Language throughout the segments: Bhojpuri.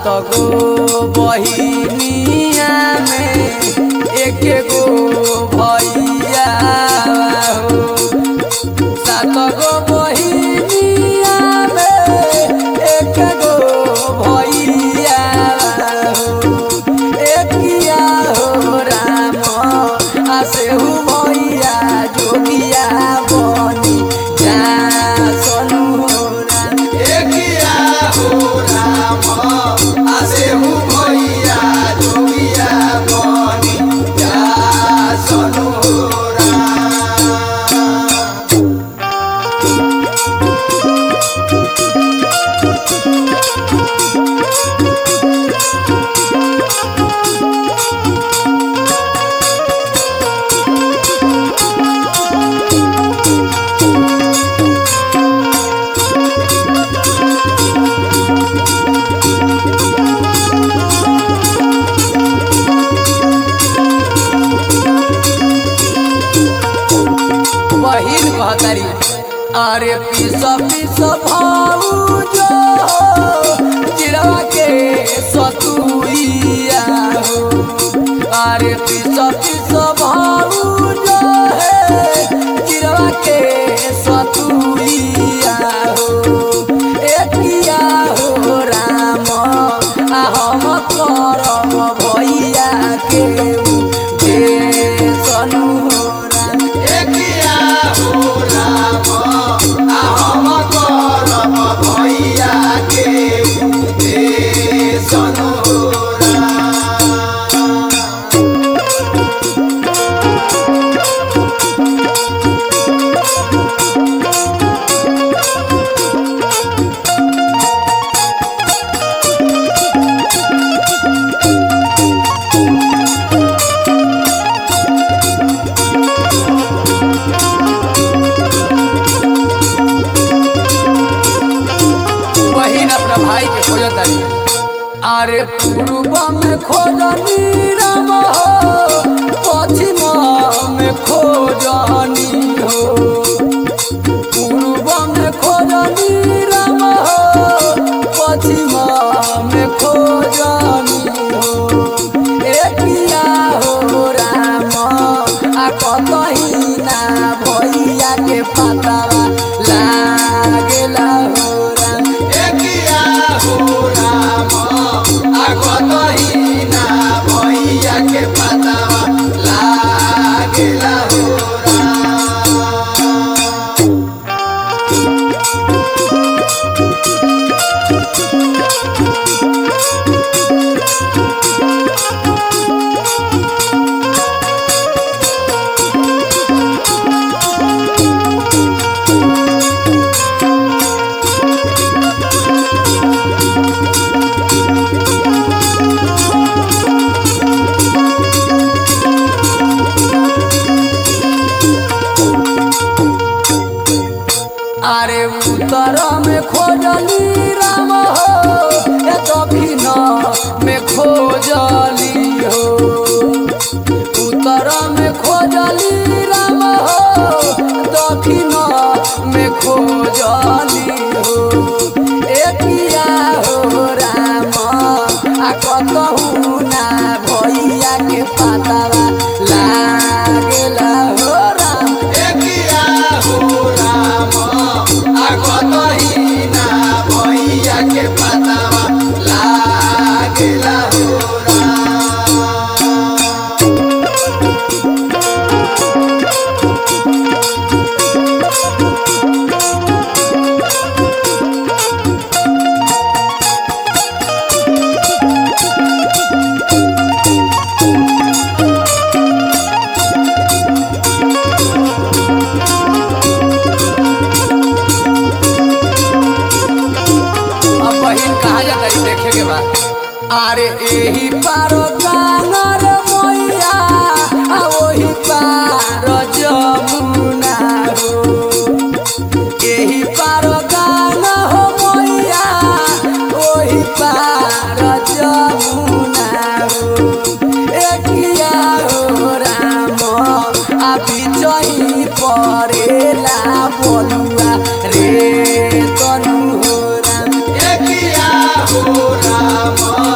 गो बहिनिया में एक गो भैया हो सात गो बहिनिया में एक गो भैया हो एकिया हो राम आसेहु भैया जोगिया बनी जा सनु हो राम एकिया हो राम आसेहु भैया जोगिया बनी जा सनु राम बहिन कहतारी अरे पीस पीस भाऊजो चिड़वा के सतुइया हो अरे पीस पीस भाऊजो है चिड़वा के सतुइया हो एकिया हो राम आ हम करम भैया के दे सनु हो राम एकिया हो राम आ हम करम भैया के दे सनु राम बहिन अपना भाई के खोजत तारी अरे पूर्व में खोजनी राम हो पश्चिम में खोजनी हो पूर्व में खोजनी राम हो पश्चिम में खोजनी हो एकिया हो राम आ कतही ना भैया के पतावा लागेला हो राम एकिया हो राम आगतही ना भैया के पतावा लागेला हो राम अरे उत्तर में खोजली राम हो ए दक्षिण में खोजली हो उत्तर में खोजली राम हो दक्षिण में खोजली हो एकिया हो राम आ कतहु ना भैया के पतावा लागेला हो राम एकिया हो राम आगतही ना भैया के पतावा लागेला हो राम अब बहिन कहा जाता है देखे के बाद अरे एही पारो गानर मैया आ ओही पार जमुना हो एही पारो गान हो मैया ओही पार जमुना हो एकिया हो राम आ बिचही परेला बलुआ रे तनु हो राम एकिया हो राम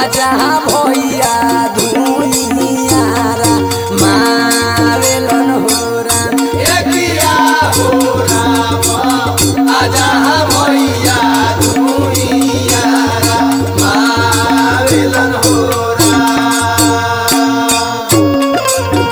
जहाँ भैया धुइयारा मारेलन हो राम एकिया हो राम आजा भैया धुइया मावेलन हो राम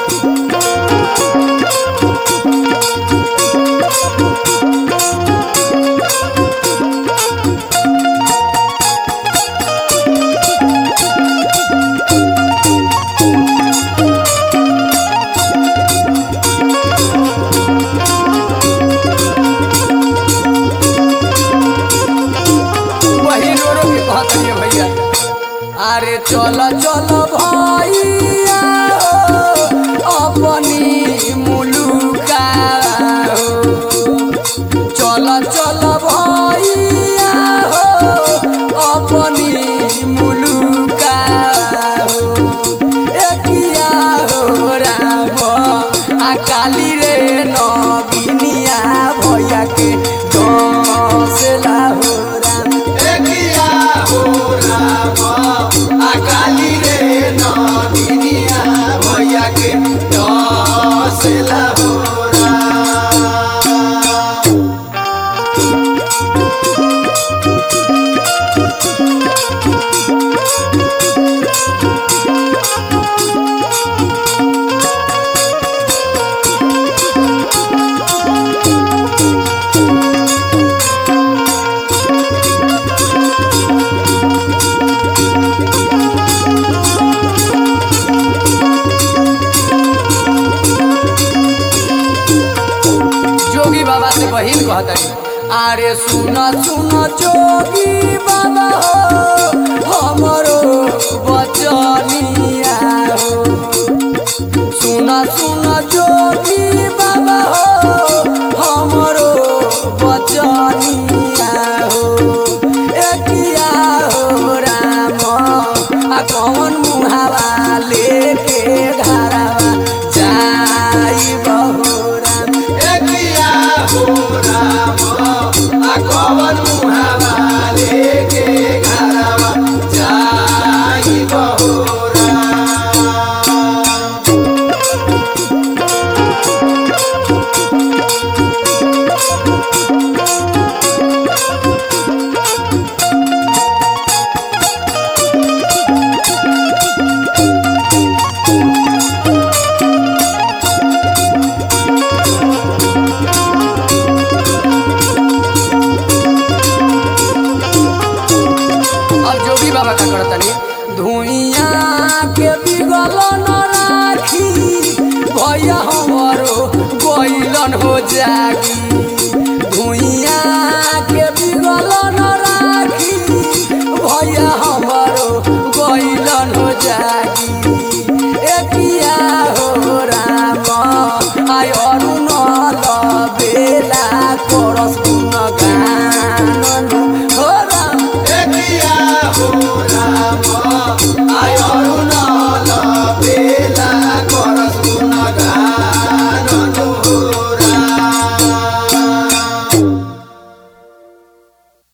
वही रो रो के कहत रहिए भैया अरे चल चल भैया हो, अपनी मुलुका हो चल चल भैया हो अपनी मुलुका हो एकिया हो राम आ काली रे नगिनिया भैया के दसला हो राम एकिया हो राम अकाली रे नदिनिया भैया के दसला हो राम जोगी बाबा से बहिन कहतनी अरे सुन सुन जोगी बाबा हो हमरो बचनिया हो सुन सुन जोगी बाबा हो हमरो बचनिया हो एकिया हो राम आ कौन मुहावा लेके घरवा जाई बहो राम एकिया हो राम आ कवन मुहावा लेके घरवा जाई बहो राम अब जो भी बाबा का करतनी धुइया के बिगल न राखी भैया हमरो गइलन हो जागी धुइया के बिगल न